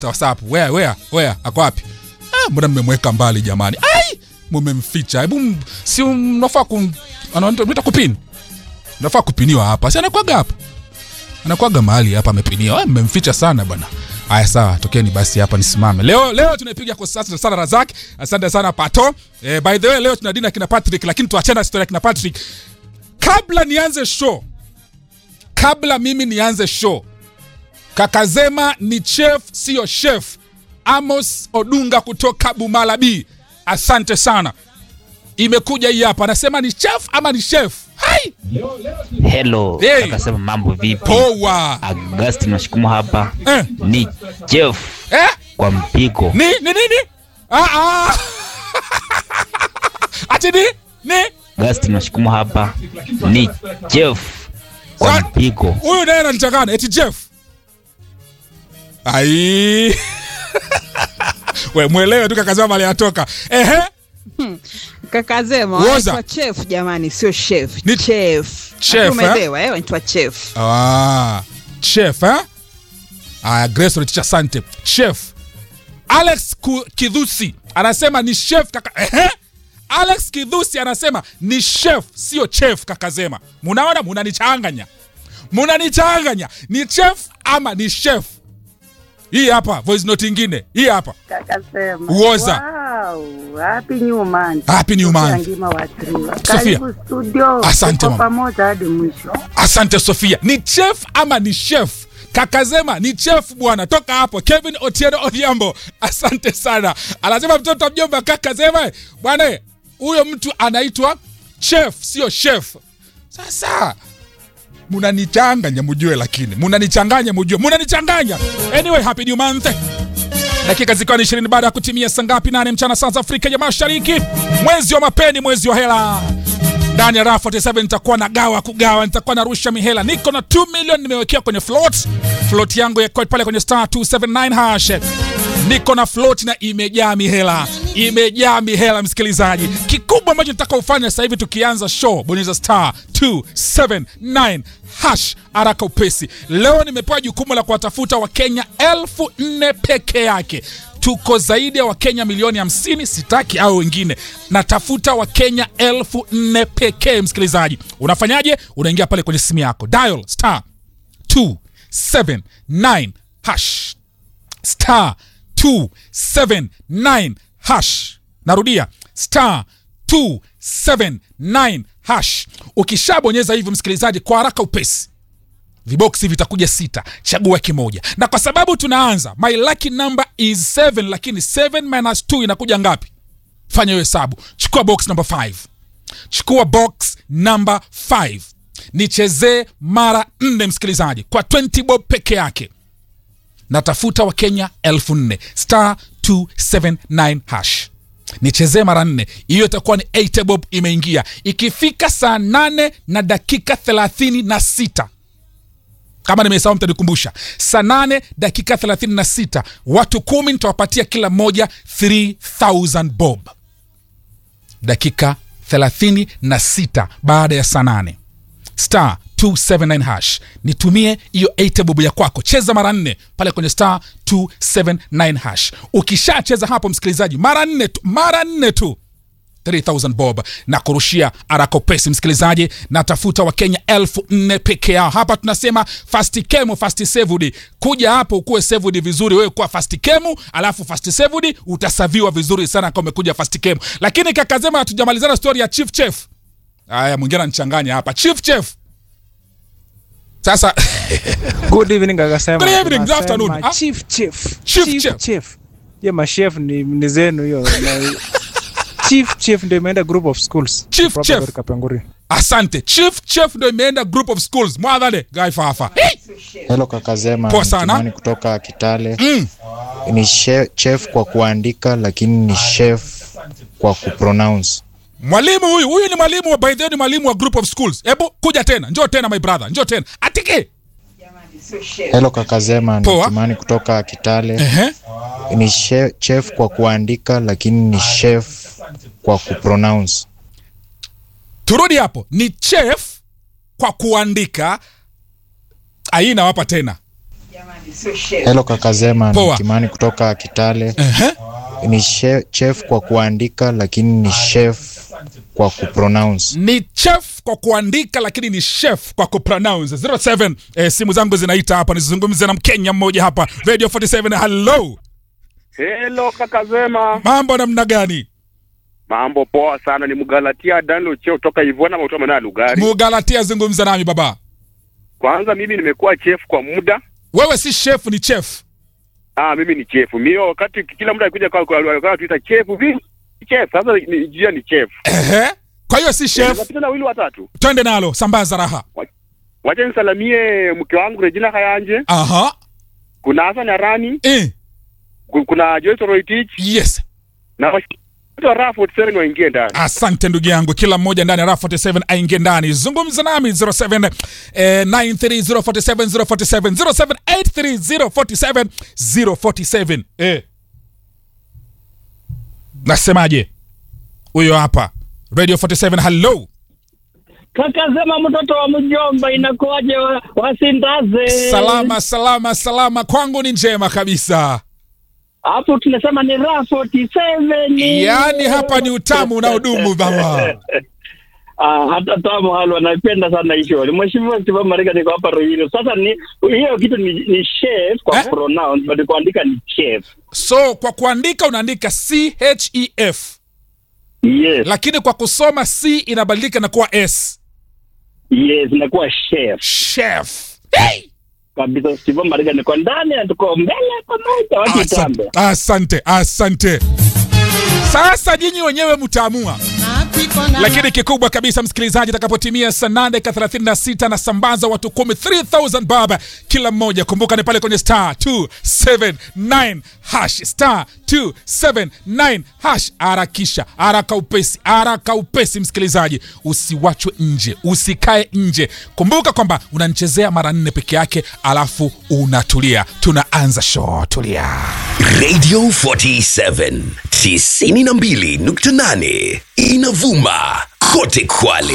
whatsapp where where where ako wapi ah, mbona mmemweka mbali jamani ai mumemficha hebu m- si mnafaa kum anaita kupini nafaa kupiniwa hapa si anakwaga hapa anakwaga mahali hapa amepiniwa Ah, mmemficha sana bwana haya sawa tokeni basi hapa nisimame leo leo tunaipiga kwa sasa sana razak asante sana pato eh, by the way leo tuna dina kina patrick lakini tuachana na story ya kina patrick kabla nianze show kabla mimi nianze show kakazema ni chef siyo chef amos odunga kutoka bumala b asante sana imekuja hii hapa anasema ni chef ama ni chef hai Hello, Hey. akasema mambo vipi? poa Agustin Mashukumu hapa eh, ni Jeff eh, kwa mpigo. ni ni nini ah, ah. ati ni ni Agustin Mashukumu hapa ni Jeff kwa Sa- mpigo. huyu naye ananichangana eti jeff ai we mwelewe tu kakazema mali atoka ehe kakazema Woza. wanaitwa chef jamani sio chef Ni- chef Chef, Nafikiri umeelewa eh wanaitwa chef Ah, chef eh? Aya, Grace Reticha Sante. Chef. Alex Ku- Kidhusi anasema ni chef kaka. Ehe? Alex Kidhusi anasema ni chef sio chef kakazema. Munaona munanichanganya. Munanichanganya. Ni chef ama ni chef? Hii hapa voice note ingine. Hii hapa. Kakasema. Uoza. Wow, happy new month. Happy new Sofia month. Ngima wa Triwa. Sofia. Karibu studio. Asante, Tuko mama. pamoja hadi mwisho. Asante Sofia. Ni chef ama ni chef? Kakazema ni chef bwana, toka hapo. Kevin Otieno Odhiambo, asante sana. Anasema mtoto wa mjomba Kakazema bwana, huyo mtu anaitwa chef, sio chef. Sasa munanichanganya mujue, lakini munanichanganya mujue, munanichanganya. Anyway, happy new month dakika zikiwa ni ishirini baada ya kutimia saa ngapi? Nane mchana saa za Afrika ya Mashariki, mwezi wa mapeni, mwezi wa hela. Ndani ya rafu 47 nitakuwa na gawa kugawa, nitakuwa narusha mihela. Niko na 2 million nimewekea kwenye float, float yangu ya pale kwenye star 279 hash. Niko na float na imejaa mihela, imejaa mihela msikilizaji. Kikubwa ambacho nataka ufanye sasa hivi tukianza show, bonyeza star 279 hash haraka upesi. Leo nimepewa jukumu la kuwatafuta Wakenya elfu nne peke yake. Tuko zaidi ya Wakenya milioni hamsini, sitaki au wengine. Natafuta Wakenya elfu nne pekee. Msikilizaji, unafanyaje? Unaingia pale kwenye simu yako, dial star 279 hash star 279 hash. Narudia star 279 hash. Ukishabonyeza hivyo, msikilizaji, kwa haraka upesi viboksi vitakuja sita chagua kimoja na kwa sababu tunaanza my lucky number is 7 lakini 7 minus 2 inakuja ngapi fanya hiyo hesabu chukua box number 5 chukua box number 5 nichezee mara nne msikilizaji kwa 20 bob peke yake natafuta wakenya elfu nne star 279 hash nichezee mara nne hiyo itakuwa ni 8 bob imeingia ikifika saa nane na dakika thelathini na sita kama nimesahau mtanikumbusha saa nane dakika 36 watu kumi nitawapatia kila mmoja 3000 bob dakika 36 baada ya saa nane star 279 hash nitumie hiyo 8 bob ya kwako cheza mara nne pale kwenye star 279 hash ukishacheza hapo msikilizaji mara nne tu mara nne tu 3000 bob na kurushia arakopesi msikilizaji natafuta wakenya elfu nne peke yao hapa tunasema fast kemu fast sevudi kuja hapo ukuwe sevudi vizuri wewe kuwa fast kemu alafu fast sevudi utasaviwa vizuri sana kama umekuja fast kemu lakini kakazema hatujamalizana story ya chief chef haya mwingine anachanganya hapa chief chef sasa Good evening akasema. Good evening, good tunasema afternoon. Ah. Chief chef. Chief chef. chef. Ye machef ni, ni zenu hiyo. Na- Chief chef ndio imeenda group of schools. Chief Proper chef. Gori Kapenguri. asante chief chef ndo imeenda group of schools mwadhale guy fafa hey! Hello kakazema, Poa ni sana. Kimani kutoka Kitale. mm. Ni she- chef kwa kuandika, lakini ni chef kwa kupronounce. mwalimu huyu huyu ni mwalimu wa by the way ni mwalimu wa group of schools hebu kuja tena njoo tena my brother njoo tena atike Hello kakazema, ni Poa. Kimani kutoka Kitale. Ehe. Ni she- chef kwa kuandika, lakini ni chef kwa kupronounce. turudi hapo ni chef kwa kuandika aii nawapa tena Hello kakazema, Poa. ni Kimani kutoka Kitale. Ehe. Ni she- chef kwa kuandika lakini ni chef kwa kupronounce. ni chef kwa kuandika lakini ni chef kwa kupronounce 07 eh, simu zangu zinaita hapa nizungumze na mkenya mmoja hapa radio 47 hello Hello kaka Zema, mambo namna gani mambo poa sana. Ni Mgalatia Daniel Cheo toka Ivona Mauta Manaa Lugari. mugalatia zungumza nami baba Kwanza mimi nimekuwa chef kwa muda. wewe si chef ni chef Ah, mimi ni chef. Mimi wakati kila muda akikuja kwa kwa kwa tuita chef vipi? Chef. Sasa ni jia ni chef. Ehe. kwa hiyo si chef Unapita na wili watatu. twende nalo sambaza raha Wacha nisalamie mke wangu Regina Kayanje. aha Kuna Hassan Arani, eh. ku- kuna Joyce Roitich yes na watu Rafford Seren waingie ndani. asante ndugu yangu kila mmoja ndani ya raha 47 aingie ndani zungumza nami 07 eh, 93047 047 0783047047 047 eh. nasemaje huyo hapa radio 47 hello Kaka sema mtoto wa mjomba inakuwaje wa- wasindaze? salama salama salama kwangu ni njema kabisa Hapo tunasema ni raha 47. yaani hapa ni utamu unaodumu baba Ah, hata tamu halo anaipenda sana hiyo. Mheshimiwa Stephen Marika niko hapa Ruiru. Sasa ni hiyo kitu ni, ni chef kwa Eh? pronounce but kuandika ni chef. so kwa kuandika unaandika chef Yes. lakini kwa kusoma c inabadilika na kuwa s Yes, inakuwa chef. chef hey! Kabisa Stephen Marika niko ndani na tuko mbele pamoja watu asante, tambe. asante asante sasa nyinyi wenyewe mtaamua lakini kikubwa kabisa msikilizaji itakapotimia saa nane ka 36 na sambaza watu kumi 3000 baba kila mmoja kumbuka ni pale kwenye star 279 hash star 279 hash harakisha haraka upesi haraka upesi msikilizaji usiwachwe nje usikae nje kumbuka kwamba unanichezea mara nne peke yake alafu unatulia tunaanza show tulia Radio 47 92.8 inavuma kote Kwale.